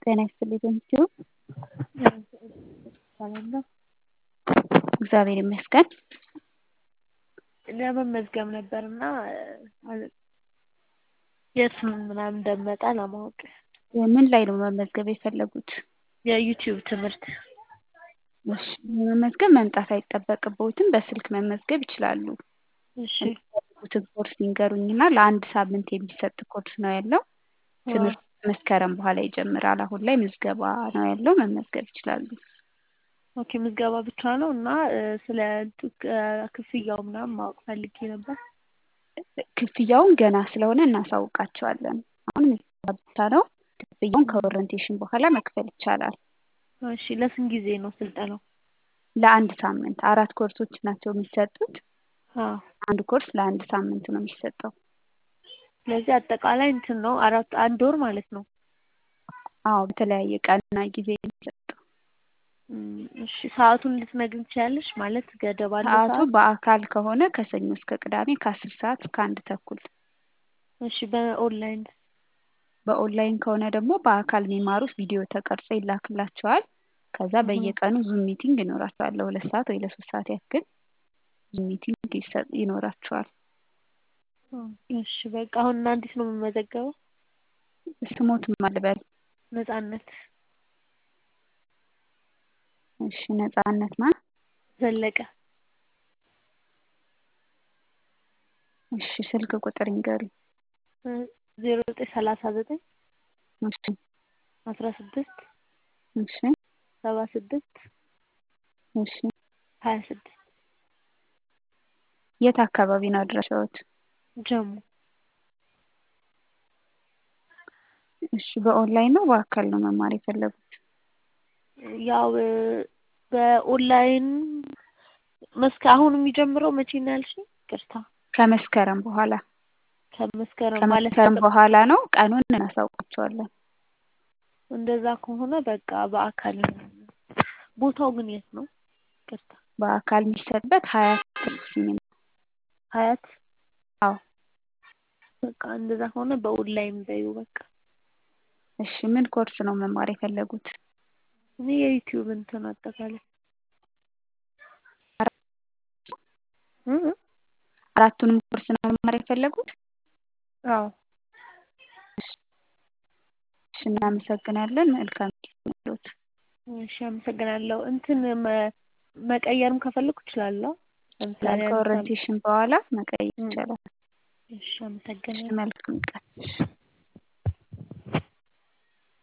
ጤና ይስጥልኝ በምስሉ እግዚአብሔር ይመስገን። ለመመዝገብ ነበርና የት ምናምን እንደምመጣ ለማወቅ ምን ላይ ነው መመዝገብ የፈለጉት? የዩቲዩብ ትምህርት እሺ ለመመዝገብ መምጣት አይጠበቅብዎትም በስልክ መመዝገብ ይችላሉ። እሺ የሚፈልጉትን ኮርስ ይንገሩኝና ለአንድ ሳምንት የሚሰጥ ኮርስ ነው ያለው። ትምህርቱ መስከረም በኋላ ይጀምራል። አሁን ላይ ምዝገባ ነው ያለው መመዝገብ ይችላሉ። ኦኬ ምዝገባ ብቻ ነው እና ስለ ክፍያው ምናምን ማወቅ ፈልጌ ነበር። ክፍያውን ገና ስለሆነ እናሳውቃቸዋለን። አሁን ምዝገባ ብቻ ነው። ክፍያውን ከኦሪንቴሽን በኋላ መክፈል ይቻላል። እሺ ለስንት ጊዜ ነው ስልጠናው? ለአንድ ሳምንት አራት ኮርሶች ናቸው የሚሰጡት። አዎ አንድ ኮርስ ለአንድ ሳምንት ነው የሚሰጠው። ስለዚህ አጠቃላይ እንትን ነው አራት አንድ ወር ማለት ነው። አዎ በተለያየ ቀንና ጊዜ የሚሰጠው። እሺ ሰዓቱን ልትነግሪኝ ትችያለሽ? ማለት ገደብ አለው ሰዓቱ ሰዓት? በአካል ከሆነ ከሰኞ እስከ ቅዳሜ ከአስር ሰዓት እስከ አንድ ተኩል። እሺ በኦንላይን በኦንላይን ከሆነ ደግሞ በአካል የሚማሩት ቪዲዮ ተቀርጾ ይላክላቸዋል። ከዛ በየቀኑ ዙም ሚቲንግ ይኖራቸዋል ለሁለት ሰዓት ወይ ለሶስት ሰዓት ያክል ዙም ሚቲንግ ይኖራቸዋል። እሺ በቃ አሁን እና እንዴት ነው የምመዘገበው? ስሞትም አልበል ነጻነት እሺ ነጻነት ማን? ዘለቀ እሺ ስልክ ቁጥር ይንገሩኝ። ዜሮ ዘጠኝ ሰላሳ ዘጠኝ እሺ አስራ ስድስት እሺ ሰባ ስድስት እሺ ሀያ ስድስት የት አካባቢ ነው አድራሻዎት? ጀሞ እሺ በኦንላይን ነው በአካል ነው መማር የፈለጉት? ያው በኦንላይን መስከ አሁን የሚጀምረው መቼ ነው ያልሽኝ? ይቅርታ ከመስከረም በኋላ ከመስከረም ማለት ከመስከረም በኋላ ነው። ቀኑን እናሳውቃቸዋለን። እንደዛ ከሆነ በቃ በአካል ቦታው ግን የት ነው? ይቅርታ በአካል የሚሰጥበት ሀያት ሲኒማ ሀያት አዎ በቃ እንደዛ ከሆነ በኦንላይን በይው በቃ እሺ ምን ኮርስ ነው መማር የፈለጉት? እኔ የዩቲዩብ እንትን አጠቃላይ እ እ አራቱንም ኮርስ ነው መማር የፈለጉት? አዎ እሺ እናመሰግናለን። መልካም ጊዜ ይሁንልዎት። እሺ አመሰግናለሁ። እንትን መቀየርም ከፈለኩ እችላለሁ። ለምሳሌ ከኦሪንቴሽን በኋላ መቀየር ይቻላል። እሺ እሺ አመሰግናለሁ። መልካም ቀን። እሺ